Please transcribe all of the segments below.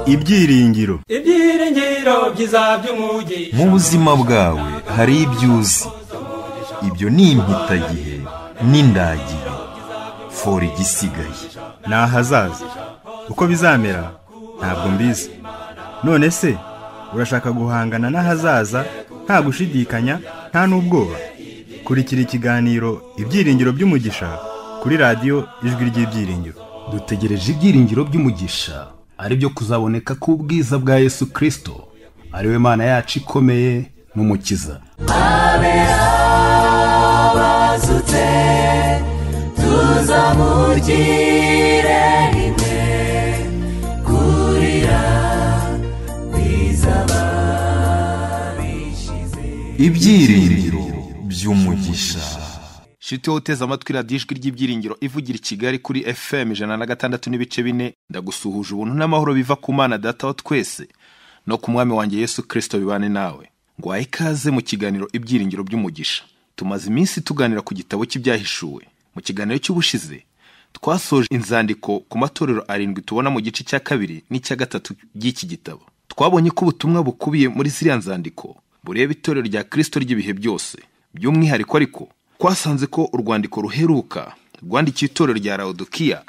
ibyiringiro ibyiringiro byiza by'umugi mu buzima bwawe hari ibyo uzi ibyo ni impitagihe n'indagihe fora igisigaye ni ahazaza uko bizamera ntabwo mbizi none se urashaka guhangana n'ahazaza nta gushidikanya nta n'ubwoba kurikira ikiganiro ibyiringiro by'umugisha kuri radiyo ijwi ry'ibyiringiro dutegereje ibyiringiro by'umugisha ari byo kuzaboneka k'ubwiza bwa yesu kirisito ari we mana yacu ikomeye n'umukiza abazutse tuzamugire rimwe kurira bizaba bishize ibyiringiro by'umugisha shiti uteze amatwi radiyo ijwi ry'ibyiringiro ivugira i kigali kuri fm ijana na gatandatu n'ibice bine ndagusuhuje ubuntu n'amahoro biva ku mana data wa twese no ku mwami wanjye yesu kirisito bibane nawe ngwaye ikaze mu kiganiro ibyiringiro by'umugisha tumaze iminsi tuganira ku gitabo cy'ibyahishuwe mu kiganiro cy'ubushize twasoje inzandiko ku matorero arindwi tubona mu gice cya kabiri n'icya gatatu by'iki gitabo twabonye ko ubutumwa bukubiye muri ziriya nzandiko bureba itorero rya kirisito ry'ibihe byose by'umwihariko ariko twasanze ko urwandiko ruheruka rwandikiye itorero rya rawudukiya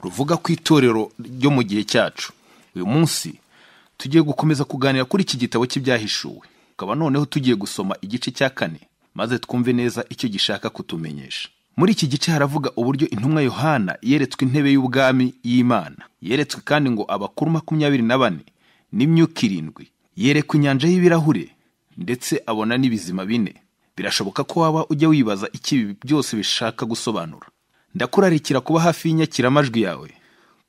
ruvuga ku itorero ryo mu gihe cyacu uyu munsi tugiye gukomeza kuganira kuri iki gitabo cy'ibyahishuwe tukaba noneho tugiye gusoma igice cya kane maze twumve neza icyo gishaka kutumenyesha muri iki gice haravuga uburyo intumwa yohana yeretswe intebe y'ubwami y'imana yeretswe kandi ngo abakuru makumyabiri na bane n'imyuka irindwi yerekwa inyanja y'ibirahure ndetse abona n'ibizima bine birashoboka ko waba ujya wibaza icyo ibi byose bishaka gusobanura ndakurarikira kuba hafi y'inyakiramajwi yawe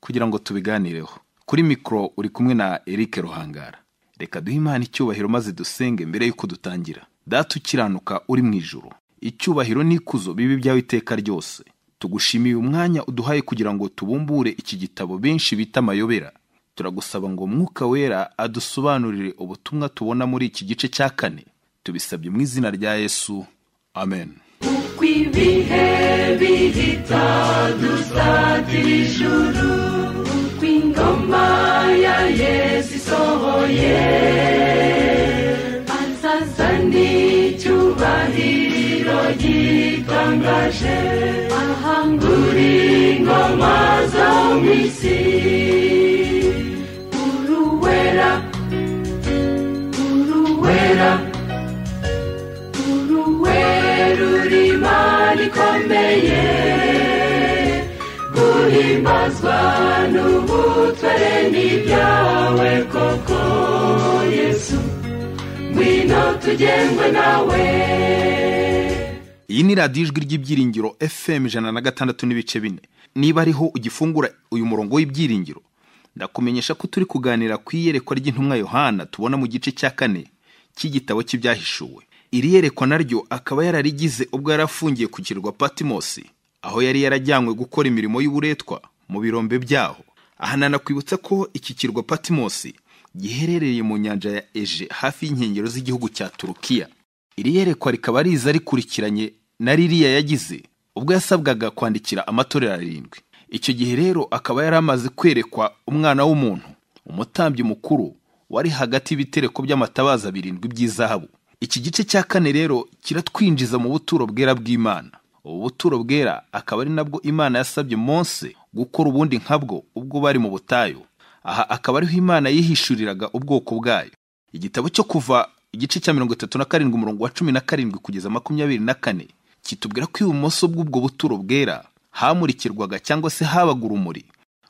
kugira ngo tubiganireho kuri mikoro uri kumwe na Eric ruhangara reka duhe imana icyubahiro maze dusenge mbere y'uko dutangira data ukiranuka uri mu ijuru icyubahiro n'ikuzo bibi byawe iteka ryose tugushimiye umwanya uduhaye kugira ngo tubumbure iki gitabo benshi bita amayobera turagusaba ngo mwuka wera adusobanurire ubutumwa tubona muri iki gice cya kane tubisabye mu izina rya yesu amen uko ibihe bihita dusatira ijuru uko ingoma ya yesu isohoye azazana icyubahiro gitangaje ahangura ingoma zo mu isi uruwera uruwera uruwera uri imana ikomeye guhimbazwa n'ubutwere n'ibyawe koko yesu ngwino tugengwe nawe iyi ni radiyo ijwi ry'ibyiringiro fm ijana na gatandatu n'ibice bine niba ariho ugifungura uyu murongo w'ibyiringiro ndakumenyesha ko turi kuganira ku iyerekwa ry'intumwa yohana tubona mu gice cya kane cy'igitabo cy'ibyahishuwe iri yerekwa naryo akaba yararigize ubwo yari afungiye ku kirwa patimosi aho yari yarajyanywe gukora imirimo y'uburetwa mu birombe byaho aha nanakwibutsa ko iki kirwa patimosi giherereye mu nyanja ya eje hafi y'inkengero z'igihugu cya turukiya iri yerekwa rikaba riza rikurikiranye na ririya yagize ubwo yasabwaga kwandikira amatorero arindwi icyo gihe rero akaba yari amaze kwerekwa umwana w'umuntu umutambyi mukuru wari hagati y'ibitereko by'amatabaza birindwi by'izahabu iki gice cya kane rero kiratwinjiza mu buturo bwera bw'imana ubu buturo bwera akaba ari nabwo imana yasabye mose gukora ubundi nkabwo ubwo bari mu butayu aha akaba ariho imana yihishuriraga ubwoko bwayo igitabo cyo kuva igice cya mirongo itatu na karindwi umurongo wa cumi na karindwi kugeza makumyabiri na kane kitubwira ko ibumoso bw'ubwo buturo bwera hamurikirwaga cyangwa se habaga urumuri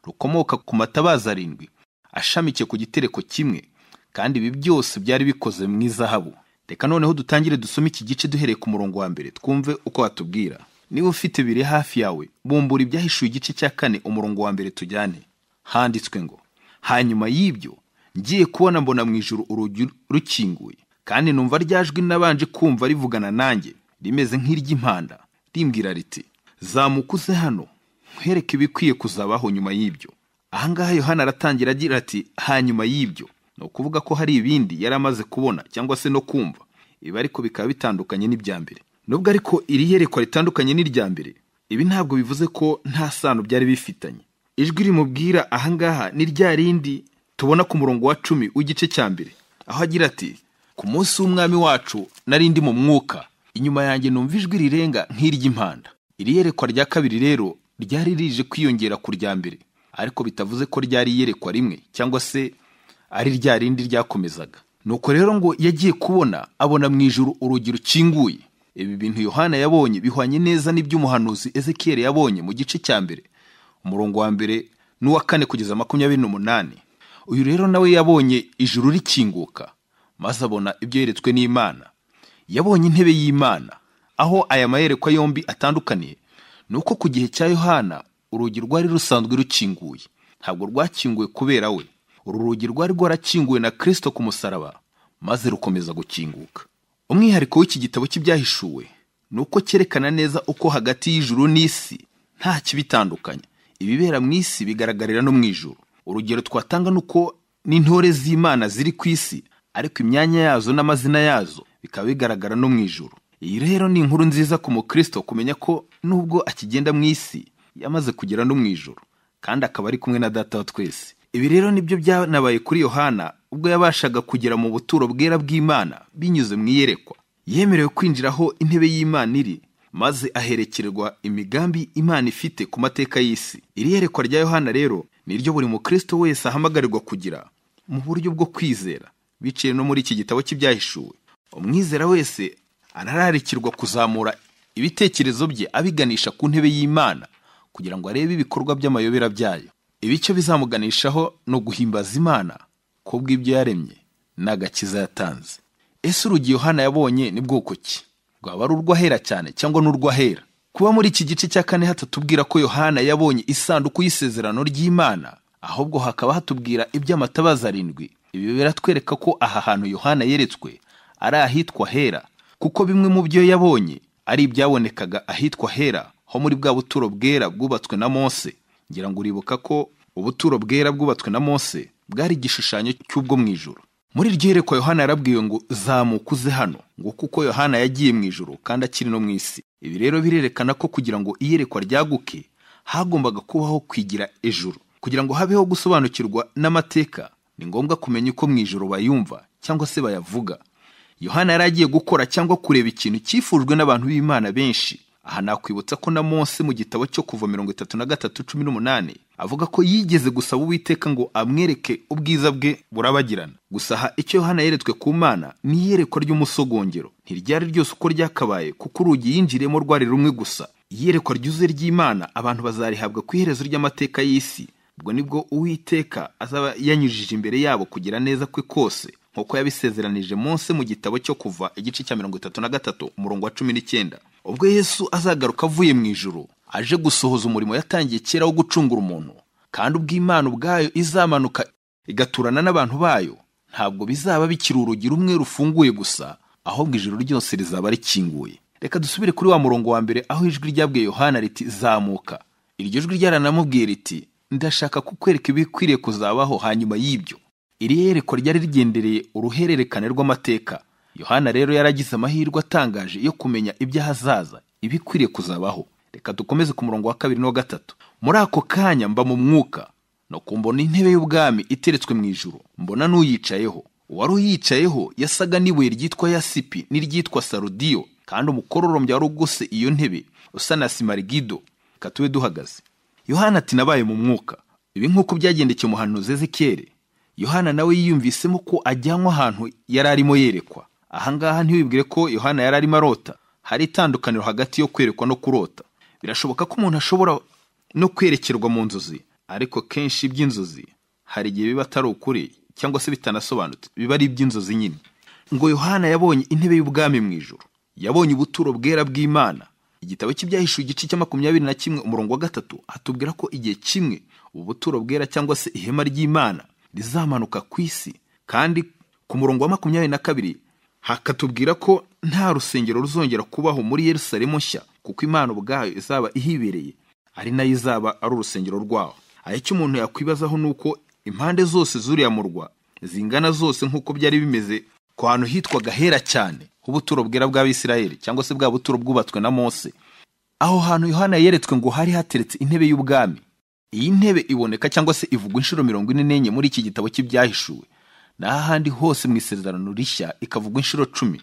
rukomoka ku matabaza arindwi ashamikiye ku gitereko kimwe kandi ibi byose byari bikoze mu izahabu reka noneho dutangire dusome iki gice duhereye ku murongo wa mbere twumve uko watubwira niba ufite biri hafi yawe bumbura ibyahishuye igice cya kane umurongo wa mbere tujyane handitswe ngo hanyuma y'ibyo ngiye kubona mbona mu ijuru urugi rukinguye kandi numva rya jwi nabanje kumva rivugana nanjye rimeze nk'iry'impanda rimbwira riti zamuka uze hano nkwereke ibikwiye kuzabaho nyuma y'ibyo aha ngaha yohana aratangira agira ati hanyuma y'ibyo ni ukuvuga ko hari ibindi yari amaze kubona cyangwa se no kumva ibi ariko bikaba bitandukanye n'ibya mbere nubwo ariko iri yerekwa ritandukanye n'irya mbere ibi ntabwo bivuze ko nta sano byari bifitanye ijwi rimubwira ahangaha ni rya rindi tubona ku murongo wa cumi w'igice cya mbere aho agira ati ku munsi w'umwami wacu nari ndi mu mwuka inyuma yanjye numva ijwi rirenga nk'iry'impanda iri yerekwa rya kabiri rero ryari rije kwiyongera ku rya mbere ariko bitavuze ko ryari iyerekwa rimwe cyangwa se ari rya rindi ryakomezaga nuko rero ngo iyo agiye kubona abona mu ijuru urugi rukinguye ibi bintu yohana yabonye bihwanye neza n'iby'umuhanuzi ezekiyeli yabonye mu gice cya mbere umurongo wa mbere n'uwa kane kugeza makumyabiri n'umunani uyu rero nawe yabonye ijuru rikinguka maze abona ibyo yeretswe n'imana yabonye intebe y'imana aho aya mayerekwa yombi atandukaniye ni uko ku gihe cya yohana urugi rwari rusanzwe rukinguye ntabwo rwakinguwe kubera we uru rugi rwari rwarakinguwe na kirisito ku musaraba maze rukomeza gukinguka umwihariko w'iki gitabo cy'ibyahishuwe ni uko cyerekana neza uko hagati y'ijuru n'isi nta kibitandukanya ibibera mu isi bigaragarira no mu ijuru urugero twatanga ni uko n'intore z'imana ziri ku isi ariko imyanya yazo n'amazina yazo bikaba bigaragara no mu ijuru iyi rero ni inkuru nziza ku mukristo kumenya ko nubwo akigenda mu isi yamaze kugera no mu ijuru kandi akaba ari kumwe na data wa twese ibi rero nibyo byanabaye kuri yohana ubwo yabashaga kugera mu buturo bwera bw'imana binyuze mu iyerekwa yemerewe kwinjira aho intebe y'imana iri maze aherekerwa imigambi imana ifite ku mateka y'isi iri yerekwa rya yohana rero ni ryo buri mukristo wese ahamagarirwa kugira mu buryo bwo kwizera biciye no muri iki gitabo cy'ibyahishuwe umwizera wese arararikirwa kuzamura ibitekerezo bye abiganisha ku ntebe y'imana kugira ngo arebe ibikorwa by'amayobera byayo ibicyo bizamuganishaho ni uguhimbaza imana ku bw'ibyo yaremye n'agakiza yatanze ese urugi yohana yabonye ni bwoko ki rwaba ari urw'ahera cyane cyangwa n'urw'ahera kuba muri iki gice cya kane hatatubwira ko yohana yabonye isanduku y'isezerano ry'imana ahubwo hakaba hatubwira iby'amatabaza arindwi ibi biratwereka ko aha hantu yohana yeretswe ari ahitwa hera kuko bimwe mu byo yabonye ari ibyabonekaga ahitwa hera ho muri bwa buturo bwera bwubatswe na mose ngira ngo uribuka ko ubuturo bwera bwubatswe na mose bwari igishushanyo cy'ubwo mu ijoro muri iryo yerekwa yohana yarabwiwe ngo zamuka uze hano ngo kuko yohana yagiye mu ijoro kandi akiri no mu isi ibi rero birerekana ko kugira ngo iyerekwa ryaguke hagombaga kubaho kwigira ejuru kugira ngo habeho gusobanukirwa n'amateka ni ngombwa kumenya uko mu ijoro bayumva cyangwa se bayavuga yohana yari agiye gukora cyangwa kureba ikintu cyifujwe n'abantu b'imana benshi aha nakwibutsa ko na mose mu gitabo cyo kuva mirongo itatu na gatatu cumi n'umunani avuga ko yigeze gusaba uwiteka ngo amwereke ubwiza bwe burabagirana gusa aha icyo yohana yeretswe ku mana ni iyerekwa ry'umusogongero ntiryari ryose uko ryakabaye kuko urugi yinjiriyemo rwari rumwe gusa iyerekwa ryuzuye ry'imana abantu bazarihabwa ku iherezo ry'amateka y'isi ubwo nibwo uwiteka azaba yanyujije imbere yabo kugira neza kwe kose nk'uko yabisezeranije mose mu gitabo cyo kuva igice cya mirongo itatu na gatatu umurongo wa cumi n'icyenda ubwo yesu azagaruka avuye mu ijuru aje gusohoza umurimo yatangiye kera wo gucungura umuntu kandi ubw'imana ubwayo izamanuka igaturana n'abantu bayo ntabwo bizaba bikiri urugi rumwe rufunguye gusa ahubwo ijuru ryose rizaba rikinguye reka dusubire kuri wa murongo wa mbere aho ijwi ryabwiye yohana riti zamuka iryo jwi ryaranamubwiye riti ndashaka kukwereka ibikwiriye kuzabaho hanyuma y'ibyo iri yerekwa ryari rigendereye uruhererekane rw'amateka yohana rero yaragize amahirwe atangaje yo kumenya iby'ahazaza ibikwiriye kuzabaho reka dukomeze ku murongo wa kabiri n'uwa gatatu muri ako kanya mba mu mwuka no kumbona intebe y'ubwami iteretswe mu ijuru mbona n'uyicayeho uwari uyicayeho yasaga n'ibuye ryitwa yasipi n'iryitwa sarudiyo kandi umukororombya wari ugose iyo ntebe usa na simarigido reka tube duhagaze yohana ati nabaye mu mwuka ibi nk'uko byagendekeye umuhanuzi ezekiyeli yohana nawe yiyumvisemo ko ajyanwa ahantu yari arimo yerekwa ahangaha ntiwibwire ko yohana yari arimo arota hari itandukaniro hagati yo kwerekwa no kurota birashoboka ko umuntu ashobora no kwerekerwa mu nzozi ariko kenshi iby'inzozi hari igihe biba atari ukuri cyangwa se bitanasobanutse biba ari iby'inzozi nyine ngo yohana yabonye intebe y'ubwami mu ijoro yabonye ubuturo bwera bw'imana igitabo cy'ibyahishuye igice cya makumyabiri na kimwe umurongo wa gatatu hatubwira ko igihe kimwe ubu buturo bwera cyangwa se ihema ry'imana rizamanuka ku isi kandi ku murongo wa makumyabiri na kabiri hakatubwira ko nta rusengero ruzongera kubaho muri yerusalemu nshya kuko imana ubwayo izaba ihibereye ari nayo izaba ari urusengero rwaho aho icyo umuntu yakwibazaho ni uko impande zose z'uriya murwa zingana zose nk'uko byari bimeze ku hantu hitwaga hera cyane h'ubuturo bwera bw'abisirayeli cyangwa se bwa buturo bwubatswe na mose aho hantu yohana yeretswe ngo hari hateretse intebe y'ubwami iyi ntebe iboneka cyangwa se ivugwa inshuro mirongo ine n'enye muri iki gitabo cy'ibyahishuwe naho ahandi hose mu isezerano rishya ikavugwa inshuro cumi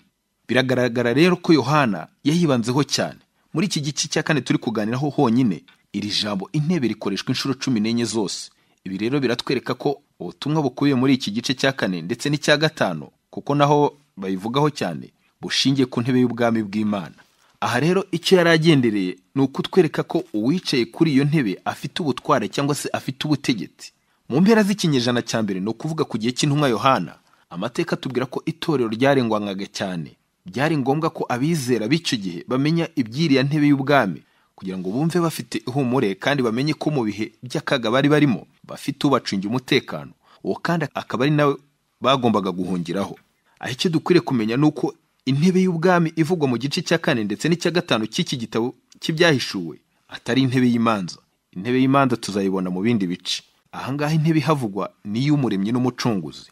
biragaragara rero ko yohana yayibanzeho cyane muri iki gice cya kane turi kuganiraho honyine iri jambo intebe rikoreshwa inshuro cumi n'enye zose ibi rero biratwereka ko ubutumwa bukubiye muri iki gice cya kane ndetse n'icya gatanu kuko naho bayivugaho cyane bushingiye ku ntebe y'ubwami bw'imana aha rero icyo yari agendereye ni ukutwereka ko uwicaye kuri iyo ntebe afite ubutware cyangwa se afite ubutegetsi mu mpera z'ikinyejana cya mbere ni ukuvuga ku gihe cy'intumwa yohana amateka atubwira ko itorero ryarengwangaga cyane byari ngombwa ko abizera b'icyo gihe bamenya ibyiriya ntebe y'ubwami kugira ngo bumve bafite ihumure kandi bamenye ko mu bihe by'akaga bari barimo bafite ubacungira umutekano uwo kandi akaba ari nawe bagombaga guhungiraho aho icyo dukwiriye kumenya ni uko intebe y'ubwami ivugwa mu gice cya kane ndetse n'icya gatanu cy'iki gitabo cy'ibyahishuwe atari intebe y'imanza intebe y'imanza tuzayibona mu bindi bice ahangaha intebe ihavugwa ni iy'umuremyi n'umucunguzi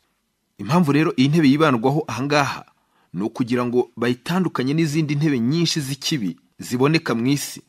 impamvu rero iyi ntebe yibandwaho ahangaha ni ukugira ngo bayitandukanye n'izindi ntebe nyinshi z'ikibi ziboneka mu isi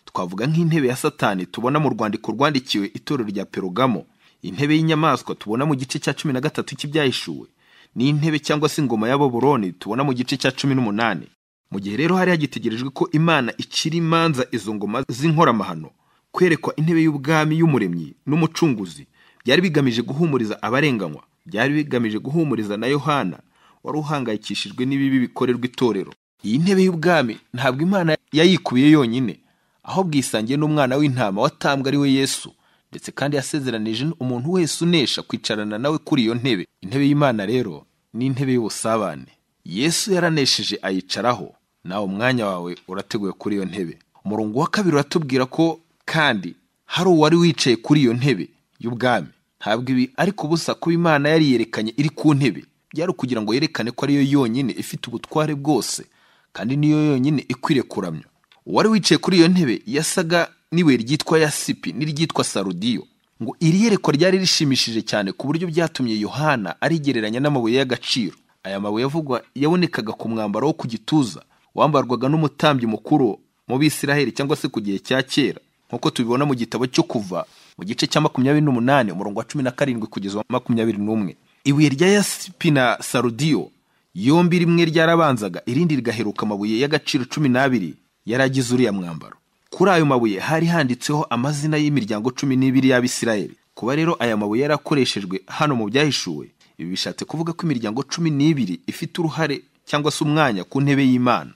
twavuga nk'intebe ya satani tubona mu rwandiko rwandikiwe itorero rya perugamo intebe y'inyamaswa tubona mu gice cya cumi na gatatu cy'ibyahishuwe n'intebe cyangwa se ingoma ya baburoni tubona mu gice cya cumi n'umunani mu gihe rero hari hagitegerejwe ko imana icira imanza izo ngoma z'inkoramahano kwerekwa intebe y'ubwami y'umuremyi n'umucunguzi byari bigamije guhumuriza abarenganywa byari bigamije guhumuriza na yohana wari uhangayikishijwe n'ibibi bikorerwa itorero iyi ntebe y'ubwami ntabwo imana yayikubiye yonyine ahubwo isangiye n'umwana w'intama watambwe ari we yesu ndetse kandi yasezeranije umuntu wese unesha kwicarana nawe kuri iyo ntebe intebe y'imana rero ni intebe y'ubusabane yesu yaranesheje ayicaraho nawe umwanya wawe urateguye kuri iyo ntebe umurongo wa kabiri uratubwira ko kandi hari uwari wicaye kuri iyo ntebe y'ubwami ntabwo ibi ariko ubusa kuba imana yari yerekanye iri ku ntebe byari ukugira ngo yerekane ko ariyo yonyine ifite ubutware bwose kandi niyo yonyine ikwiriye kuramya uwari wicaye kuri iyo ntebe yasaga n'ibuye ryitwa yasipi n'iryitwa sarudiyo ngo iri yerekwa ryari rishimishije cyane ku buryo byatumye yohana arigereranya n'amabuye y'agaciro aya mabuye avugwa yabonekaga ku mwambaro wo ku gituza wambarwaga n'umutambyi mukuru mu bisiraheli cyangwa se ku gihe cya kera nk'uko tubibona mu gitabo cyo kuva mu gice cya makumyabiri n'umunani umurongo wa cumi na karindwi kugeza wa makumyabiri n'umwe ibuye rya yasipi na sarudiyo yombi rimwe ryarabanzaga irindi rigaheruka amabuye y'agaciro cumi n'abiri yari agize uriya mwambaro kuri ayo mabuye hari handitseho amazina y'imiryango cumi n'ibiri y'abisirayeli kuba rero aya mabuye yarakoreshejwe hano mu byahishuwe ibi bishatse kuvuga ko imiryango cumi n'ibiri ifite uruhare cyangwa se umwanya ku ntebe y'imana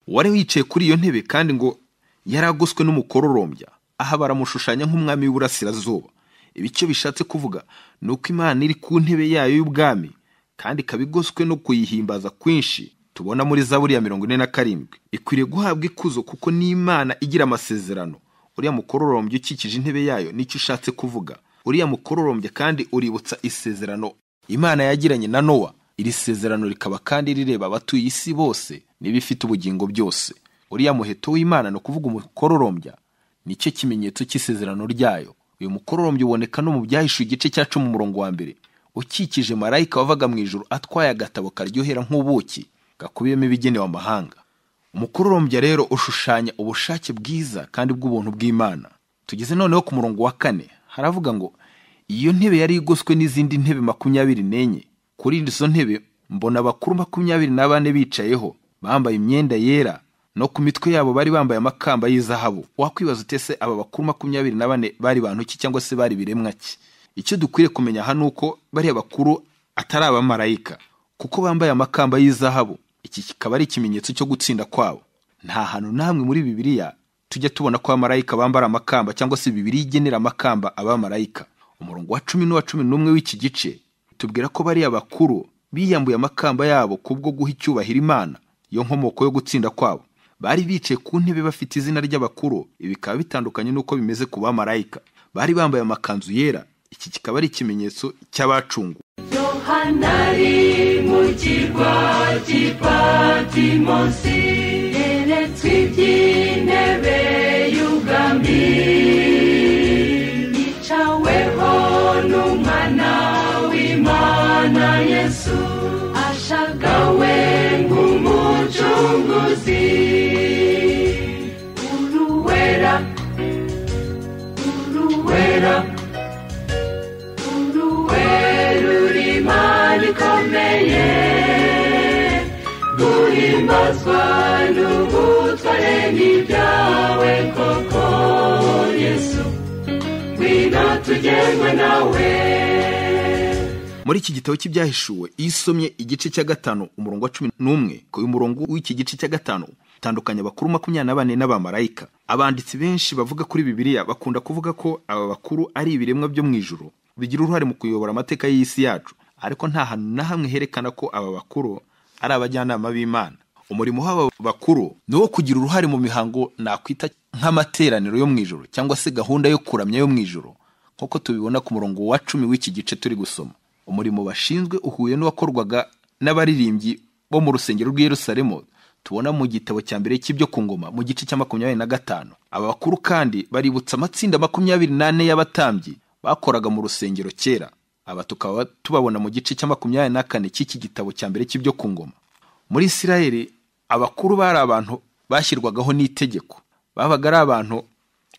uwari wicaye kuri iyo ntebe kandi ngo yaragoswe n'umukororombya aha baramushushanya nk'umwami w'iburasirazuba ibi icyo bishatse kuvuga ni uko imana iri ku ntebe yayo y'ubwami kandi ikaba igoswe no kuyihimbaza kwinshi tubona muri zaburi ya mirongo ine na karindwi ikwiriye guhabwa ikuzo kuko n'imana igira amasezerano uriya mukororombya ukikije intebe yayo nicyo ushatse kuvuga uriya mukororombya kandi uributsa isezerano imana yagiranye na nowa iri sezerano rikaba kandi rireba abatuye isi bose n'ibifite ubugingo byose uriya muheto w'imana ni ukuvuga umukororombya nicyo kimenyetso cy'isezerano ryayo uyu mukororombya uboneka no mu byahishuye igice cya cumi umurongo wa mbere ukikije marayika wavaga mu ijoro atwaye agatabo karyohera nk'ubuki gakubiyemo ibigenewe amahanga umukororombya rero ushushanya ubushake bwiza kandi bw'ubuntu bw'imana tugeze noneho ku murongo wa kane haravuga ngo iyo ntebe yari igoswe n'izindi ntebe makumyabiri n'enye kuri izo ntebe mbona abakuru makumyabiri na bane bicayeho bambaye imyenda yera no ku mitwe yabo bari bambaye amakamba y'izahabu wakwibaza utese aba bakuru makumyabiri na bane bari bantu ki cyangwa se bari biremwa ki icyo dukwiriye kumenya aha ni uko bariya bakuru atari abamarayika kuko bambaye amakamba y'izahabu iki kikaba ari ikimenyetso cyo gutsinda kwabo nta hantu n'amwe muri bibiliya tujya tubona ko abamarayika bambara amakamba cyangwa se bibiri igenera amakamba abamarayika umurongo wa cumi n'uwa cumi n'umwe w'iki gice tubwira ko bariya bakuru biyambuye amakamba yabo kubwo guha icyubahiro imana iyo nkomoko yo gutsinda kwabo bari bicaye ku ntebe bafite izina ry'abakuru ibi bikaba bitandukanye n'uko bimeze ku bamarayika bari bambaye amakanzu yera iki kikaba ari ikimenyetso cy'abacungu yohanari mu kirwa cy'ipatimosi yeretswe iby'intebe y'ubwami yicaweho n'umwana w'imana yesu ashagawe ibyawe koko yesu ngwino tugenwe nawe muri iki gitabo cy'ibyahishuwe iyo usomye igice cya gatanu umurongo wa cumi n'umwe ku murongo w'iki gice cya gatanu utandukanya abakuru makumyabiri na bane n'abamarayika abanditsi benshi bavuga kuri bibiliya bakunda kuvuga ko aba bakuru ari ibiremwa byo mu ijuru bigira uruhare mu kuyobora amateka y'isi yacu ariko nta hantu na hamwe herekana ko aba bakuru ari abajyanama b'imana umurimo w'aba bakuru ni uwo kugira uruhare mu mihango nakwita nk'amateraniro yo mu ijoro cyangwa se gahunda yo kuramya yo mu ijoro nk'uko tubibona ku murongo wa cumi w'iki gice turi gusoma umurimo bashinzwe uhuye n'uwakorwaga n'abaririmbyi bo mu rusengero rw'i Yerusalemu tubona mu gitabo cya mbere cy'ibyo ku ngoma mu gice cya makumyabiri na gatanu aba bakuru kandi baributsa amatsinda makumyabiri n'ane y'abatambyi bakoraga mu rusengero kera aba tukaba tubabona mu gice cya makumyabiri na kane cy'iki gitabo cya mbere cy'ibyo ku ngoma muri isirayeli abakuru bari abantu bashyirwagaho n'itegeko babaga ari abantu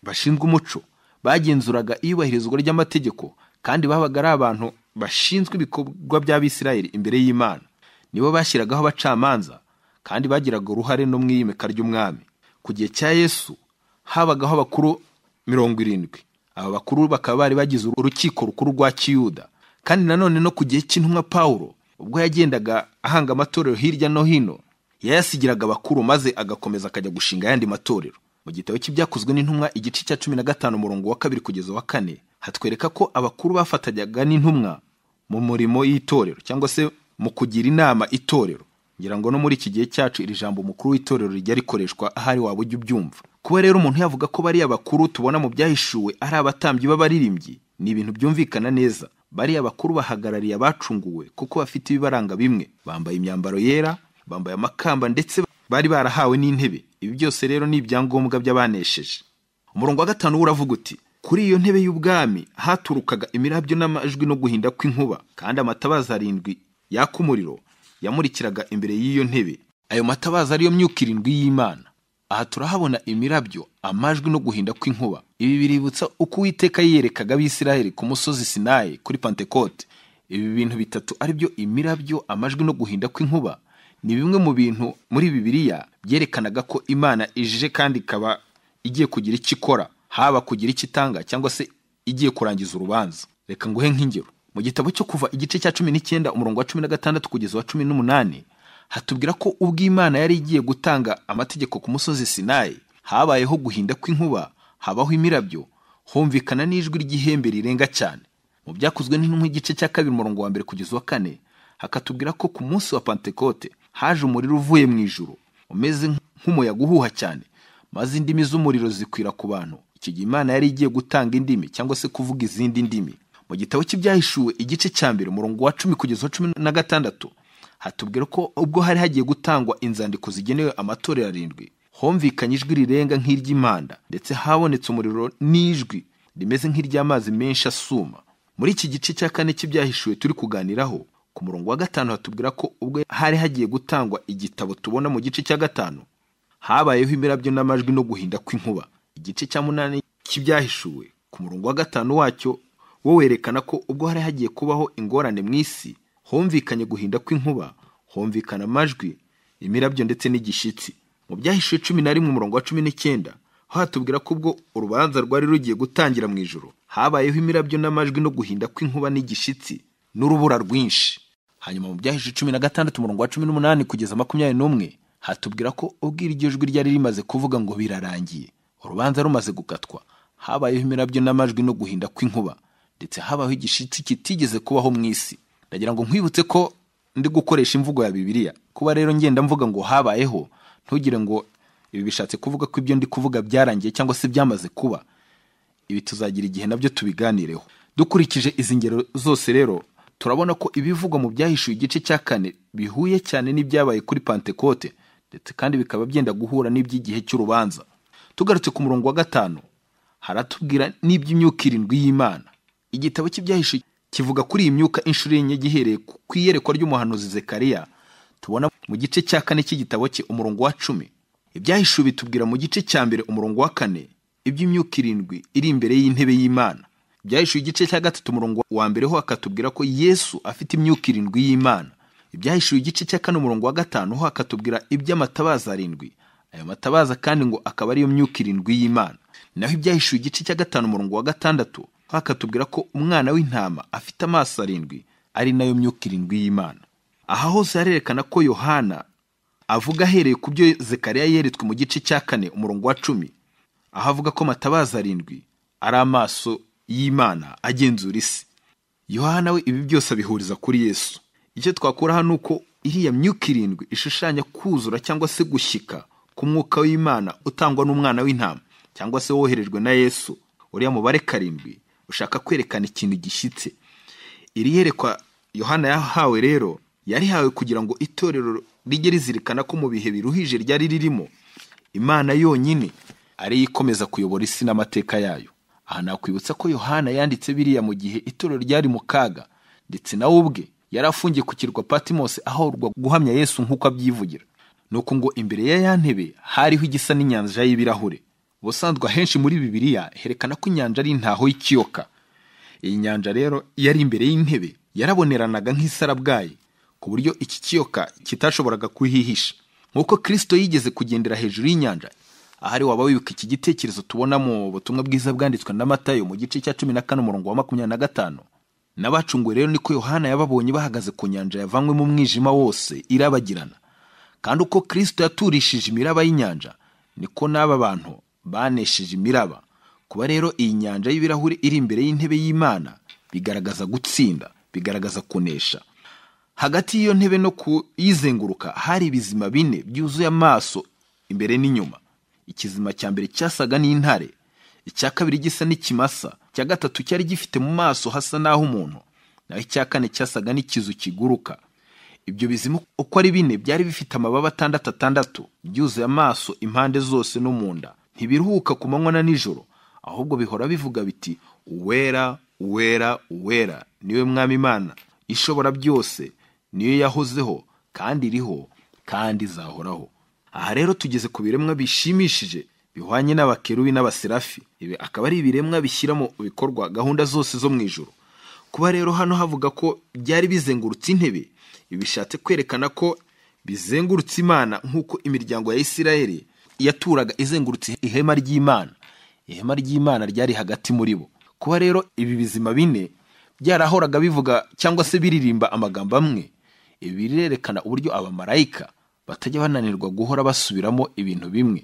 bashinzwe umuco bagenzuraga iyubahirizwa ry'amategeko kandi babaga ari abantu bashinzwe ibikorwa by'abisirayeli imbere y'imana nibo bashyiragaho abacamanza kandi bagiraga uruhare no mu iyimika ry'umwami ku gihe cya yesu habagaho abakuru mirongo irindwi aba bakuru bakaba bari bagize urukiko rukuru rwa kiyuda kandi nanone no ku gihe cy'intumwa pawulo ubwo yagendaga ahanga amatorero hirya no hino yayasigiraga abakuru maze agakomeza akajya gushinga ayandi matorero mu gitabo cy'ibyakozwe n'intumwa igice cya cumi na gatanu umurongo wa kabiri kugeza wa kane hatwereka ko abakuru bafatanyaga n'intumwa mu murimo y'itorero cyangwa se mu kugira inama itorero ngira ngo no muri iki gihe cyacu iri jambo umukuru w'itorero rijya rikoreshwa ahari waba ujya ubyumva kuba rero umuntu yavuga ko bariya bakuru tubona mu byahishuwe ari abatambyi b'abaririmbyi ni ibintu byumvikana neza bariya bakuru bahagarariye abacunguwe kuko bafite ibibaranga bimwe bambaye imyambaro yera bambaye amakamba ndetse bari barahawe n'intebe ibi byose rero ni ibyangombwa by'abanesheje umurongo wa gatanu wo uravuga uti kuri iyo ntebe y'ubwami haturukaga imirabyo n'amajwi no guhinda kw'inkuba kandi amatabaza arindwi yaka umuriro yamurikiraga imbere y'iyo ntebe ayo matabaza ariyo myuka irindwi y'imana aha turahabona imirabyo amajwi no guhinda kw'inkuba ibi biributsa uko uwiteka yiyerekaga abisiraheli ku musozi sinayi kuri pantekote ibi bintu bitatu aribyo imirabyo amajwi no guhinda kw'inkuba ni bimwe mu bintu muri bibiliya byerekanaga ko imana ije kandi ikaba igiye kugira icyo ikora haba kugira icyo itanga cyangwa se igiye kurangiza urubanza reka nguhe nk'ingero mu gitabo cyo kuva igice cya cumi n'icyenda umurongo wa cumi na gatandatu kugeza wa cumi n'umunani hatubwira ko ubwo imana yari igiye gutanga amategeko ku musozi sinayi habayeho guhinda kw'inkuba habaho imirabyo humvikana n'ijwi ry'ihembe rirenga cyane mu byakozwe n'intumwa igice cya kabiri umurongo wa mbere kugeza wa kane hakatubwira ko ku munsi wa pantekote haje umuriro uvuye mu ijuru umeze nk'umuyaga uhuha cyane maze indimi z'umuriro zikwira ku bantu icyo gihe imana yari igiye gutanga indimi cyangwa se kuvuga izindi ndimi mu gitabo cy'ibyahishuwe igice cya mbere umurongo wa cumi kugeza wa cumi na gatandatu hatubwira ko ubwo hari hagiye gutangwa inzandiko zigenewe amatorero arindwi homvikanye ijwi rirenga nk'iry'imanda ndetse habonetse umuriro n'ijwi rimeze nk'iry'amazi menshi asuma muri iki gice cya kane cy'ibyahishuwe turi kuganiraho ku murongo wa gatanu hatubwira ko ubwo hari hagiye gutangwa igitabo tubona mu gice cya gatanu habayeho imirabyo n'amajwi no guhinda kw'inkuba igice cya munani cy'ibyahishuwe ku murongo wa gatanu wacyo wo werekana ko ubwo hari hagiye kubaho ingorane mu isi humvikanye guhinda kw'inkuba humvikana amajwi imirabyo ndetse n'igishyitsi mu byahishuwe cumi na rimwe umurongo wa cumi n'icyenda ho hatubwira ko ubwo urubanza rwari rugiye gutangira mu ijoro habayeho imirabyo n'amajwi no guhinda kw'inkuba n'igishyitsi n'urubura rwinshi hanyuma mu byahishuwe cumi na gatandatu umurongo wa cumi n'umunani kugeza makumyabiri n'umwe hatubwira ko ubwo iryo jwi ryari rimaze kuvuga ngo birarangiye urubanza rumaze gukatwa habayeho imirabyo n'amajwi no guhinda kw'inkuba ndetse habaho igishitsi kitigeze kubaho mu isi ndagira ngo nkwibutse ko ndi gukoresha imvugo ya bibiliya kuba rero ngenda mvuga ngo habayeho ntugire ngo ibi bishatse kuvuga ko ibyo ndi kuvuga byarangiye cyangwa se byamaze kuba ibi tuzagira igihe nabyo tubiganireho dukurikije izi ngero zose rero turabona ko ibivugwa mu byahishuwe igice cya kane bihuye cyane n'ibyabaye kuri pantekote ndetse kandi bikaba byenda guhura n'iby'igihe cy'urubanza tugarutse ku murongo wa gatanu haratubwira n'iby'imyuka irindwi y'imana igitabo cy'ibyahishe kivuga kuri iyi myuka inshuro enye gihereye ku iyerekwa ry'umuhanuzi zekariya tubona mu gice cya kane cy'igitabo cye umurongo wa cumi ibyahishuwe bitubwira mu gice cya mbere umurongo wa kane iby'imyuka irindwi iri imbere y'intebe y'imana ibyahishuwe igice cya gatatu umurongo wa mbere ho akatubwira ko yesu afite imyuka irindwi y'imana ibyahishuwe igice cya kane umurongo wa gatanu ho akatubwira iby'amatabaza arindwi ayo matabaza kandi ngo akaba ariyo myuka irindwi y'imana naho ibyahishuwe igice cya gatanu umurongo wa gatandatu hakatubwira ko umwana w'intama afite amaso arindwi ari nayo myuka irindwi y'imana aha hose harerekana ko yohana avuga ahereye ku byo zekariya yeretswe mu gice cya kane umurongo wa cumi aho avuga ko matabaza arindwi ari amaso y'imana agenzura isi yohana we ibi byose abihuriza kuri yesu icyo twakura hano ni uko iriya myuka irindwi ishushanya kuzura cyangwa se gushyika k'umwuka w'imana utangwa n'umwana w'intama cyangwa se woherejwe na yesu uriya mubare karindwi ushaka kwerekana ikintu gishyitse iri yerekwa yohana yahawe rero yarihawe kugira ngo itorero rijye rizirikana ko mu bihe biruhije ryari ririmo imana yonyine ariyo ikomeza kuyobora isi n'amateka yayo aha nakwibutsa ko yohana yanditse biriya mu gihe itorero ryari mu kaga ndetse nawe ubwe yari afungiye ku kirwa patimose ahorwa guhamya yesu nk'uko abyivugira ni uko ngo imbere ya ya ntebe hariho igisa n'inyanja y'ibirahure ubusanzwe ahenshi muri bibiliya herekana ko inyanja ari intaho y'ikiyoka iyi nyanja rero yari imbere y'intebe yaraboneranaga nk'isarabwayi ku buryo iki kiyoka kitashoboraga kuhihisha nk'uko kirisito yigeze kugendera hejuru y'inyanja ahari waba wibuka iki gitekerezo tubona mu butumwa bwiza bwanditswe na matayo mu gice cya cumi na kane umurongo wa makumyabiri na gatanu n'abacunguwe rero niko yohana yababonye bahagaze ku nyanja yavanywemo umwijima wose irabagirana kandi uko kirisito yaturishije imiraba y'inyanja niko n'aba bantu banesheje imiraba kuba rero iyi nyanja y'ibirahuri iri imbere y'intebe y'imana bigaragaza gutsinda bigaragaza kunesha hagati y'iyo ntebe no kuyizenguruka hari ibizima bine byuzuye amaso imbere n'inyuma ikizima cya mbere cyasaga n'intare icya kabiri gisa n'ikimasa icya gatatu cyari gifite mu maso hasa n'aho umuntu naho icya kane cyasaga n'ikizu kiguruka ibyo bizima uko ari bine byari bifite amababa atandatu atandatu byuzuye amaso impande zose no mu nda ntibiruhuka ku manywa na nijoro ahubwo bihora bivuga biti uwera uwera uwera niwe mwami imana ishobora byose niyo yahozeho kandi iriho kandi izahoraho aha rero tugeze ku biremwa bishimishije bihwanye n'abakerubi n'abaserafi ibi akaba ari ibiremwa bishyira mu bikorwa gahunda zose zo mu ijoro kuba rero hano havuga ko byari bizengurutse intebe ibi bishatse kwerekana ko bizengurutse imana nk'uko imiryango ya isirayeli yaturaga izengurutse ihema ry'imana ihema ry'imana ryari hagati muri bo kuba rero ibi bizima bine byarahoraga bivuga cyangwa se biririmba amagambo amwe ibi birerekana uburyo abamarayika batajya bananirwa guhora basubiramo ibintu bimwe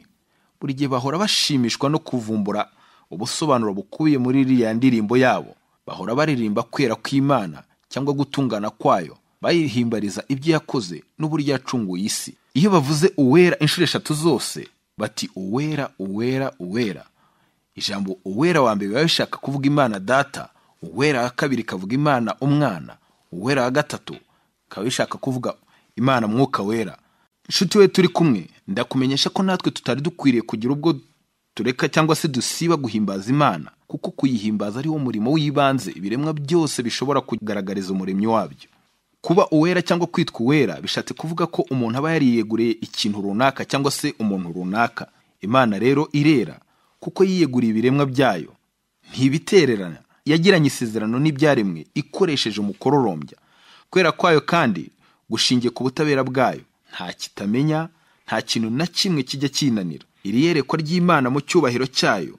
buri gihe bahora bashimishwa no kuvumbura ubusobanuro bukubiye muri iriya ndirimbo yabo bahora baririmba kwera kw'imana cyangwa gutungana kwayo bayihimbariza ibyo yakoze n'uburyo yacunguye isi iyo bavuze uwera inshuro eshatu zose bati uwera uwera uwera ijambo uwera wa mbere biba bishaka kuvuga imana data uwera wa kabiri kavuga imana umwana uwera wa gatatu kaba bishaka kuvuga imana mwuka wera inshuti we turi kumwe ndakumenyesha ko natwe tutari dukwiriye kugira ubwo tureka cyangwa se dusiba guhimbaza imana kuko kuyihimbaza ari wo murimo w'ibanze ibiremwa byose bishobora kugaragariza umuremyi wabyo kuba uwera cyangwa kwitwa uwera bishatse kuvuga ko umuntu aba yariyeguriye ikintu runaka cyangwa se umuntu runaka imana rero irera kuko yiyeguriye ibiremwa byayo ntibitererana yagiranye isezerano n'ibyaremwe ikoresheje umukororombya kwera kwayo kandi gushingiye ku butabera bwayo nta kitamenya nta kintu na kimwe kijya kinanira iri yerekwa ry'imana mu cyubahiro cyayo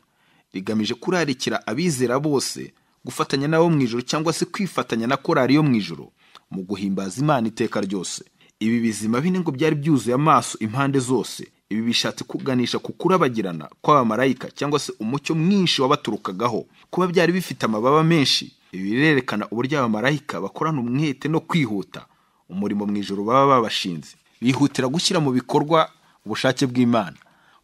rigamije kurarikira abizera bose gufatanya n'abo mu ijoro cyangwa se kwifatanya na korari yo mu ijoro mu guhimbaza imana iteka ryose ibi bizima bine ngo byari byuzuye amaso impande zose ibi bishatse kuganisha ku kurabagirana kw'abamarayika cyangwa se umucyo mwinshi wabaturukagaho kuba byari bifite amababa menshi ibi birerekana uburyo abamarayika bakorana umwete no kwihuta umurimo mu ijoro baba babashinze bihutira gushyira mu bikorwa ubushake bw'imana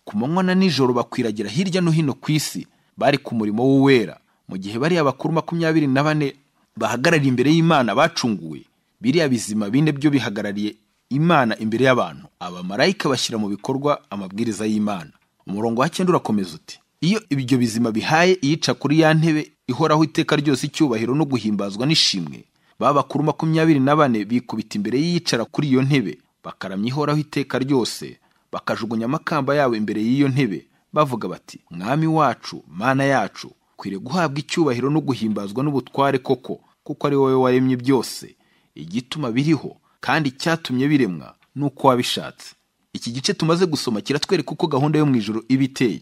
ku manywa na nijoro bakwiragira hirya no hino ku isi bari ku murimo w'uwera mu gihe bariya bakuru makumyabiri na bane bahagarariye imbere y'imana bacunguwe biriya bizima bine byo bihagarariye imana imbere y'abantu abamarayika bashyira mu bikorwa amabwiriza y'imana umurongo wa cyenda urakomeza uti iyo ibyo bizima bihaye iyica kuri ya ntebe ihoraho iteka ryose icyubahiro no guhimbazwa n'ishimwe babakuru makumyabiri na bane bikubita imbere y'iyicara kuri iyo ntebe bakaramya ihoraho iteka ryose bakajugunya amakamba yabo imbere y'iyo ntebe bavuga bati mwami wacu mana yacu ukwiriye guhabwa icyubahiro no guhimbazwa n'ubutware koko kuko ari wowe waremye byose igituma biriho kandi icyatumye biremwa ni uko wabishatse iki gice tumaze gusoma kiratwereka uko gahunda yo mu ijoro iba iteye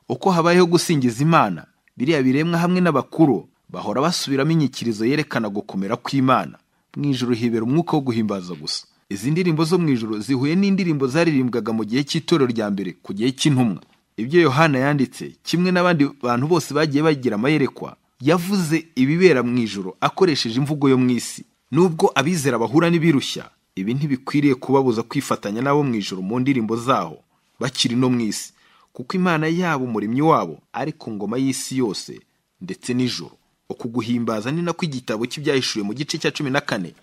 uko habayeho gusingiza imana biriya biremwa hamwe n'abakuru bahora basubiramo inyikirizo yerekana gukomera kw'imana mu ijoro hibera umwuka wo guhimbaza gusa izi ndirimbo zo mu ijoro zihuye n'indirimbo zaririmbwaga mu gihe cy'itorero rya mbere ku gihe cy'intumwa ibyo yohana yanditse kimwe n'abandi bantu bose bagiye bagira amayerekwa yavuze ibibera mu ijoro akoresheje imvugo yo mu isi nubwo abizera bahura n'ibirushya ibi ntibikwiriye kubabuza kwifatanya n'abo mu ijoro mu ndirimbo zaho bakiri no mu isi kuko imana yabo umuremyi wabo ari ku ngoma y'isi yose ndetse n'ijoro uku guhimbaza ni nako igitabo cy'ibyahishuwe mu gice cya cumi na kane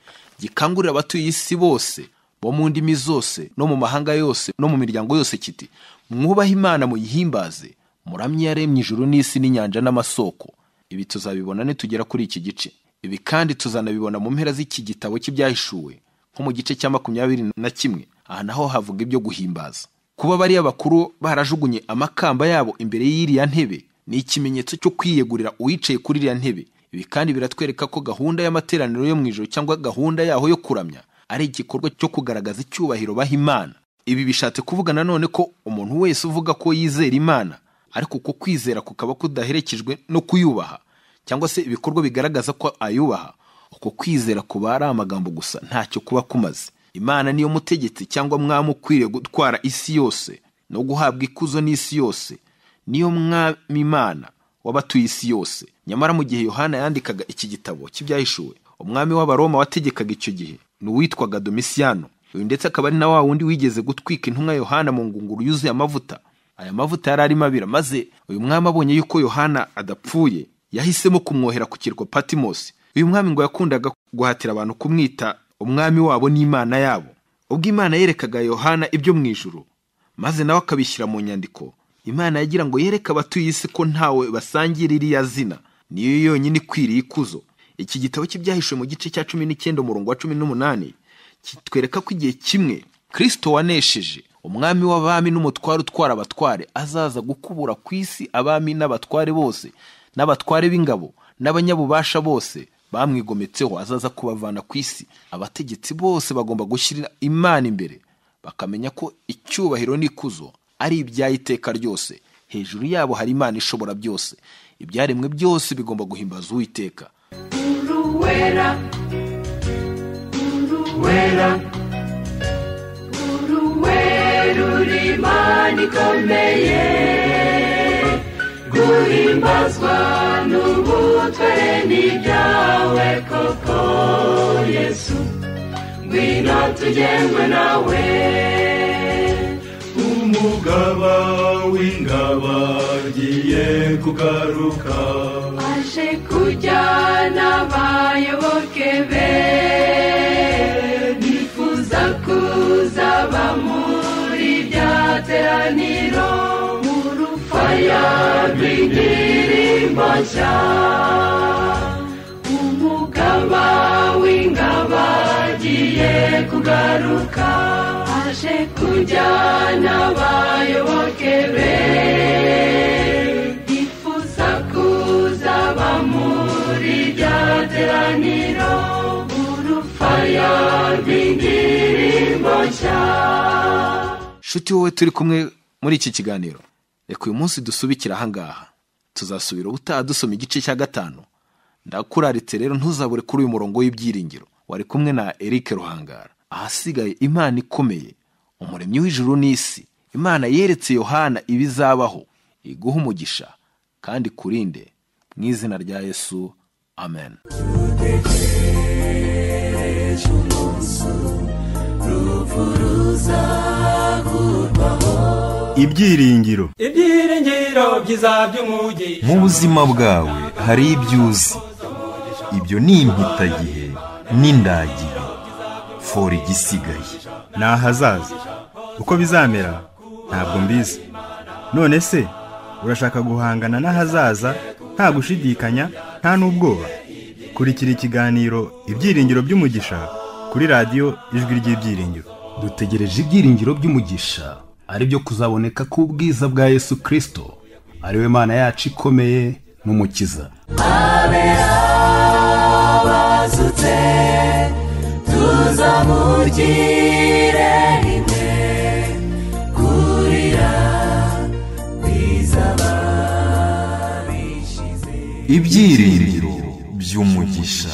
gikangurira abatuye isi bose bo mu ndimi zose no mu mahanga yose no mu miryango yose kiti mwubahe imana muyihimbaze muramye yaremye ijuru n'isi n'inyanja n'amasoko ibi tuzabibona nitugera kuri iki gice ibi kandi tuzanabibona mu mpera z'iki gitabo cy'ibyahishuwe nko mu gice cya makumyabiri na kimwe aha naho havuga ibyo guhimbaza kuba bariya bakuru barajugunye amakamba yabo imbere y'iriya ntebe ni ikimenyetso cyo kwiyegurira uwicaye kuri iriya ntebe ibi kandi biratwereka ko gahunda y'amateraniro yo mu ijoro cyangwa gahunda yaho yo kuramya ari igikorwa cyo kugaragaza icyubahiro baha imana ibi bishatse kuvuga nanone ko umuntu wese uvuga ko yizera imana ariko uko kwizera kukaba kudaherekejwe no kuyubaha cyangwa se ibikorwa bigaragaza ko ayubaha uko kwizera kuba ari amagambo gusa ntacyo kuba kumaze imana niyo mutegetsi cyangwa mwami ukwiriye gutwara isi yose no guhabwa ikuzo n'isi yose niyo mwami imana w'abatuye isi yose nyamara mu gihe yohana yandikaga iki gitabo cy'ibyahishuwe umwami w'abaroma wategekaga icyo gihe ni uwitwaga domisiyano uyu ndetse akaba ari na wa wundi wigeze gutwika intumwa yohana mu ngunguru yuzuye amavuta aya mavuta yari arimo abira maze uyu mwami abonye yuko yohana adapfuye yahisemo kumwohera ku kirwa patimosi uyu mwami ngo yakundaga guhatira abantu kumwita umwami wabo n'imana yabo ubwo imana yerekaga yohana ibyo mu ijuru maze nawe akabishyira mu nyandiko imana yagira ngo yereke abatuye isi ko ntawe basangira iriya zina niyo yonyine ikwiriye ikuzo iki gitabo cy'ibyahishuwe mu gice cya cumi n'icyenda umurongo wa cumi n'umunani kitwereka ko igihe kimwe kirisito wanesheje umwami w'abami n'umutware utwara abatware azaza gukubura ku isi abami n'abatware bose n'abatware b'ingabo n'abanyabubasha bose bamwigometseho azaza kubavana ku isi abategetsi bose bagomba gushyira imana imbere bakamenya ko icyubahiro n'ikuzo ari iby'iteka ryose hejuru yabo hari imana ishobora byose ibyaremwe byose bigomba guhimbaza uwiteka Uruwera, uruwera, uruwera uri imana ikomeye, guhimbazwa n'ubutware ni ibyawe koko Yesu, ngwino tugengwe nawe. umugaba w'ingabo agiye kugaruka aje kujyana abayoboke be bifuza kuzaba muri irya teraniro mu rufaya rw'indirimbo nshya umugaba w'ingabo agiye kugaruka aje kujyana abayoboke be bifuza kuzaba muri irya teraniro urufaya rw'indirimbo nshya nshuti wowe turi kumwe muri iki kiganiro reka uyu munsi dusubikire ahangaha tuzasubira ubutaha dusoma igice cya gatanu ndakuraritse rero ntuzabure kuri uyu murongo w'ibyiringiro wari kumwe na Eric Ruhangara ahasigaye imana ikomeye umuremyi w'ijuru n'isi imana yeretse Yohana ibizabaho iguha umugisha kandi kurinde mu izina rya Yesu amen ibyiringiro ibyiringiro byiza by'umugi mu buzima bwawe hari ibyo uzi ibyo ni impitagihe n'indagihe fora igisigaye ni ahazaza uko bizamera ntabwo mbizi none se urashaka guhangana n'ahazaza nta gushidikanya nta n'ubwoba kurikira ikiganiro ibyiringiro by'umugisha kuri radiyo ijwi ry'ibyiringiro dutegereje ibyiringiro by'umugisha ari byo kuzaboneka k'ubwiza bwa yesu kirisito ari we mana yacu ikomeye n'umukiza twazutse tuzamugire imwe ibyiringiro by'umugisha